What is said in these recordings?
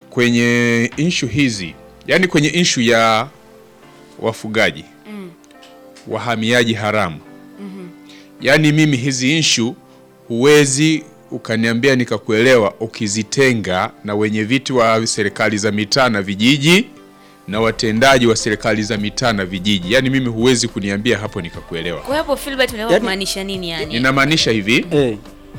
kwenye inshu hizi, yaani kwenye inshu ya wafugaji wahamiaji haramu, yaani mimi hizi inshu huwezi ukaniambia nikakuelewa ukizitenga na wenye viti wa serikali za mitaa na vijiji na watendaji wa serikali za mitaa na vijiji, yaani mimi huwezi kuniambia hapo nikakuelewa. Kwa hapo Filbert unataka Yaani- kumaanisha nini yani? Ninamaanisha hivi, Eh,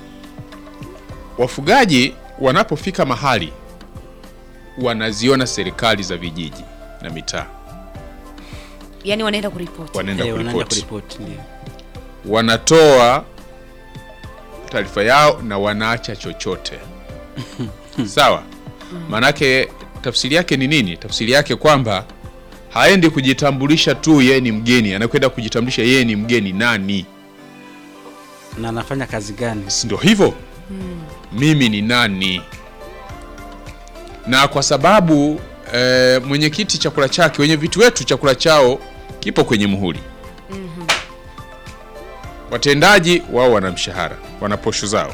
wafugaji wanapofika mahali wanaziona serikali za vijiji na mitaa, Yaani wanaenda kuripoti. wanaenda eh, wanaenda kuripoti, kuripoti ndio. wanatoa taarifa yao na wanaacha chochote sawa. Maanake tafsiri yake ni nini? Tafsiri yake kwamba haendi kujitambulisha tu yeye ni mgeni, anakwenda kujitambulisha yeye ni mgeni nani, Na anafanya kazi gani? si ndio hivyo? Mimi ni nani? Na kwa sababu e, mwenyekiti chakula chake, wenye vitu wetu chakula chao kipo kwenye muhuri. Watendaji wao wana mshahara, wana posho zao.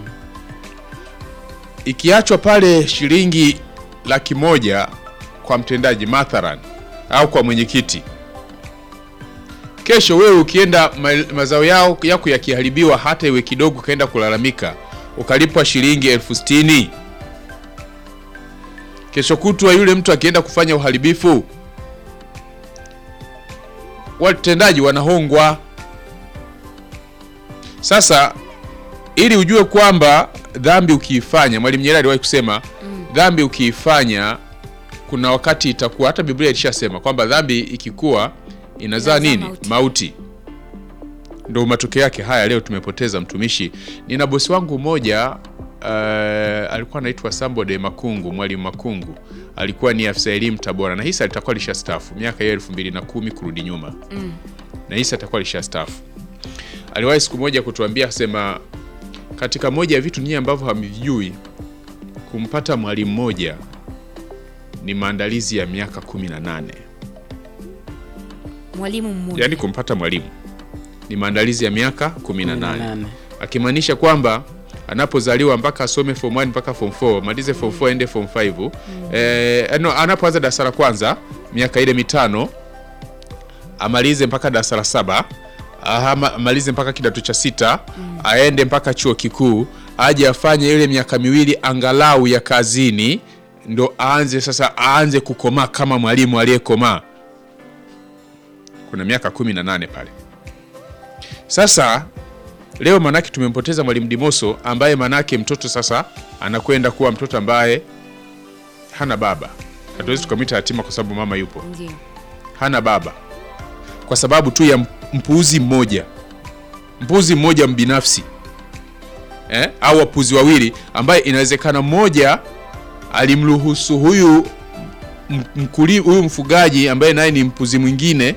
Ikiachwa pale shilingi laki moja kwa mtendaji mathalan au kwa mwenyekiti, kesho wewe ukienda ma- mazao yao yako yakiharibiwa, hata iwe kidogo, ukaenda kulalamika ukalipwa shilingi elfu sitini kesho kutwa yule mtu akienda kufanya uharibifu, watendaji wanahongwa. Sasa ili ujue kwamba dhambi ukiifanya, Mwalimu Nyerere aliwahi kusema dhambi ukiifanya kuna wakati itakuwa, hata Biblia ilishasema kwamba dhambi ikikuwa inazaa Inazaa nini? mauti. Mauti. Ndo matokeo yake haya. Leo tumepoteza mtumishi. Nina bosi wangu mmoja uh, alikuwa anaitwa Sambode Makungu, Mwalimu Makungu, alikuwa ni afisa elimu Tabora, na hisa litakuwa lishastaafu miaka ya elfu mbili na kumi kurudi nyuma na hisa atakuwa lishastaafu. Aliwahi siku moja kutuambia akasema, katika moja ya vitu nyinyi ambavyo hamvijui, kumpata mwalimu mmoja ni maandalizi ya miaka 18. Mwalimu mmoja. Yaani kumpata mwalimu ni maandalizi ya miaka 18, 18. akimaanisha kwamba anapozaliwa mpaka asome form 1 mpaka form 4 malize form 4 ende form 5 eh, no, anapoanza darasa la kwanza miaka ile mitano amalize mpaka darasa la saba ama- amalize mpaka kidato cha sita aende mpaka chuo kikuu aje afanye ile miaka miwili angalau ya kazini ndo aanze sasa aanze kukomaa kama mwalimu aliyekomaa kuna miaka 18 pale sasa leo manake tumempoteza mwalimu Dimoso ambaye manake mtoto sasa anakwenda kuwa mtoto ambaye hana baba. Hatuwezi tukamwita yatima kwa sababu mama yupo, Ndio. hana baba kwa sababu tu ya mpuuzi mmoja, mpuuzi mmoja mbinafsi eh? au wapuzi wawili, ambaye inawezekana mmoja alimruhusu huyu m- mkuli, huyu mfugaji ambaye naye ni mpuzi mwingine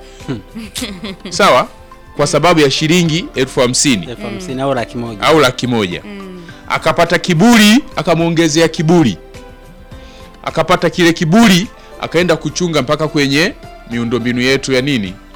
sawa, kwa sababu ya shilingi elfu hamsini elfu hamsini au laki moja. au laki moja akapata kiburi akamwongezea kiburi akapata kile kiburi akaenda kuchunga mpaka kwenye miundombinu yetu ya nini